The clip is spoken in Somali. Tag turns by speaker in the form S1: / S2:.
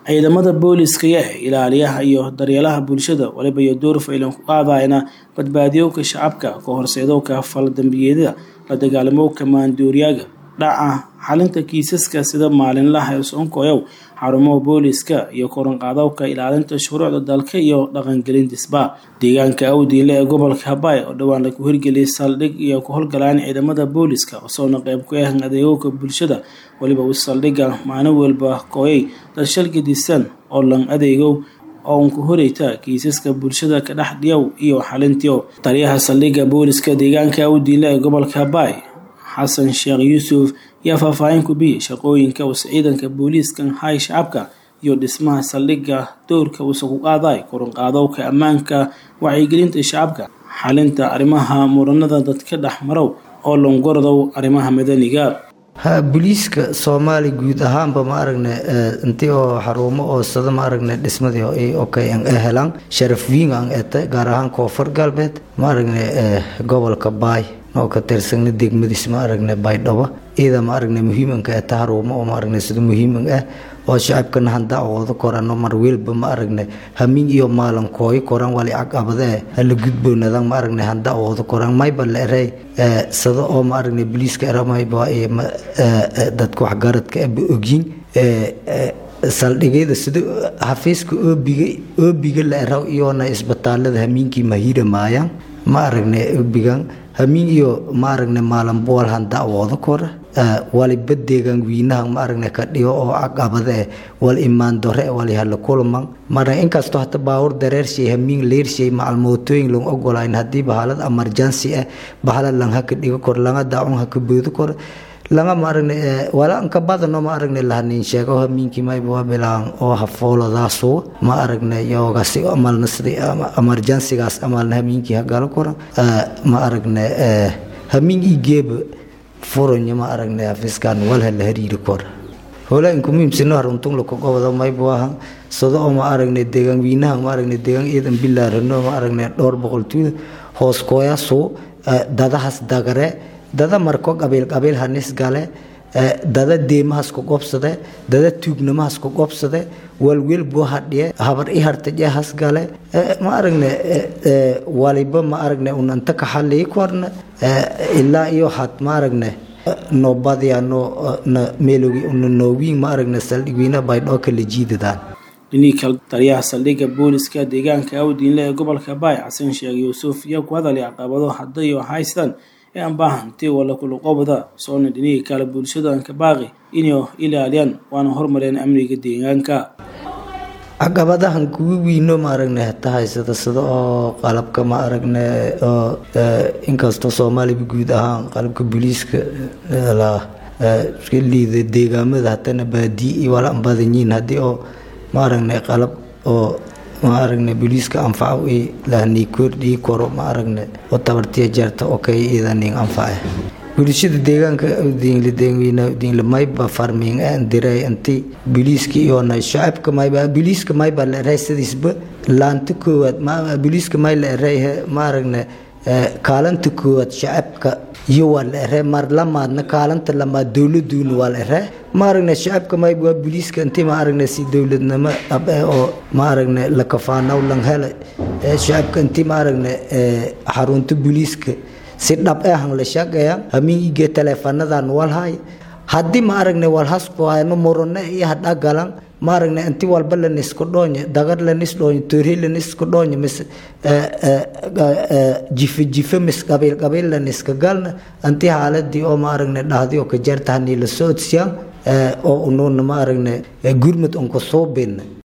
S1: ciidamada booliiska ee ilaaliyaha iyo daryeelaha bulshada waliba iyo door faylan ku qaadayna badbaadiyowka shacabka ka horseedowka faldambiyeedyada la dagaalamowka maandooriyaaga dhaca xalinta kiisaska sida maalinlaha ee soonkoyow xarumaha booliiska iyo koranqaadowka ilaalinta shuruucda dalka iyo dhaqangelindisba deegaanka awdiinle ee gobolka habay oo dhowaan lagu hirgeliyay saldhig iyo ku howlgalaan ciidamada booliiska osoona qeyb ku ah adeegowka bulshada waliba uu saldhigga maalin walba kooyay dad shal gedisan oo lan adeegow oo unka horeyta kiisaska bulshada ka dhex dhiyow iyo xalintiyo taliyaha saldhigga booliiska deegaanka awdiinle ee gobolka habay xasan sheekh yuusuf yaa faahfaahin ku biyey shaqooyinka uuse ciidanka booliiskan hay shacabka iyo dhismaha saldhigga dowrka uuse ku qaaday koranqaadowka ammaanka wacyigelinta shacabka xalinta arrimaha muranada dadka dhex marow oo longorodow arrimaha madaniga
S2: ha booliiska soomaali guud ahaanba ma aragne intii oo xarumo oo sada ma aragne dhismadii okay an helaan sharaf wiing an ete gaar ahaan koonfur galbeed ma aragne gobolka baay oo ka tirsana degmadiis ma aragne baydhabo iyada ma aragne muhiimanka ee taharuumo oo ma aragne sida muhiiman ah oo shacabkana handa awoodo korano mar welba ma aragne hamin iyo maalankooyo koran wali caqabade hala gudboonadan ma aragne handa awoodo koran mayba la erey sada oo ma aragne booliiska eramayba dadka waxgaradka aba ogyin saldhigyada sida xafiiska oobiga oobiga la eraw iyona isbitaalada hamiinkii mahira maayaan ma aragne oobigan hamiin iyo ma aragne maalanbool handa awoodo kora waliba deegaan wiinaha ma aragne ka dhigo oo caqabade wal imaan dore wali hala kulman mara inkastoo hata baawur dareershay hamiin leershay macal mootooyin lang ogolayn haddii bahalad emergency ah bahala lang haka dhigo kor langa daacun haka boodo kor langa ma aragne wala anka badano ma aragne lahanin sheego hamiinkii mayba bilaan oo hafoolodaasu ma aragne yoogasi amalna sida emergencygaas amalna hamiinkii hagalo koran ma aragne hamiin igeeba furonya ma aragne hafiskan walha la hariiri kor hola inku muhiimsino haruntun lako gobada mayba wahan sado oo ma aragne deegaan wiinaha ma aragne deegaan ciidan bilaarano ma aragne dhowr boqol tuuda hoos kooyasu dadahas dagare dada marko qabiil qabiil hanis gale dada deemahas ku qobsade dada tuugnamahas ku qobsade walwel buu hadhiye habar i hartajehas gale ma aragne waliba ma aragne unanta ka xalii korna ilaa iyo had ma aragne noobadiya no meelogi una noowiin ma aragne saldhigwiina baydhoo kala jiidadaan
S1: dhinii kale taliyaha saldhigga booliiska deegaanka awdiinle ee gobolka baay xasan sheekh yuusuf iyo ku hadalay caqabado haddayo haystaan ee aan baahantii wala kuluqobada soona dhinihii kale bulshadanka baaqi inay ilaaliyaan waana horumareen amniga deegaanka
S2: caqabadahan kuwa wiino ma aragne hata haysada sida oo qalabka ma aragne oo inkastoo soomaaliba guud ahaan qalabka booliiska liida deegaamada hatana baadii iyo wala badanyiin haddii oo ma aragne qalab oo ma aragne booliiska anfaco i lahanii kordhii koro ma aragne oo tabartiya jeerta oo kay iidanin anface bulshada deegaanka dingle mayba farming aan diray inti booliiska iyona shacabka mayba booliiska mayba la eray sidiisba laanta koowaad booliiska may la eray ma aragne kaalanta koowaad shacabka iyo waa la ere mar lamaadna kaalanta lamaad dowladuuna waa la ere ma aragne shacabka mayb waa booliiska intii ma aragne si dowladnimo ab oo ma aragne lakafaanaw lang hele shacabka intii ma aragne xarunta booliiska si dhab ahan la shaqeeya hamiige teleefanadan walhay haddii ma aragne walhaskoayno murane iyo hadhagalan ma aragne inti walba lanisku dhoonye dagar lanis dhoonye toorhi lanisku dhoonye mis jife jife mis qabiil qabiil laniska galna inti xaaladii oo ma aragne dhahdi oo ka jeertahanii la socodsiyan oo unuuna ma aragne gurmud unku suubina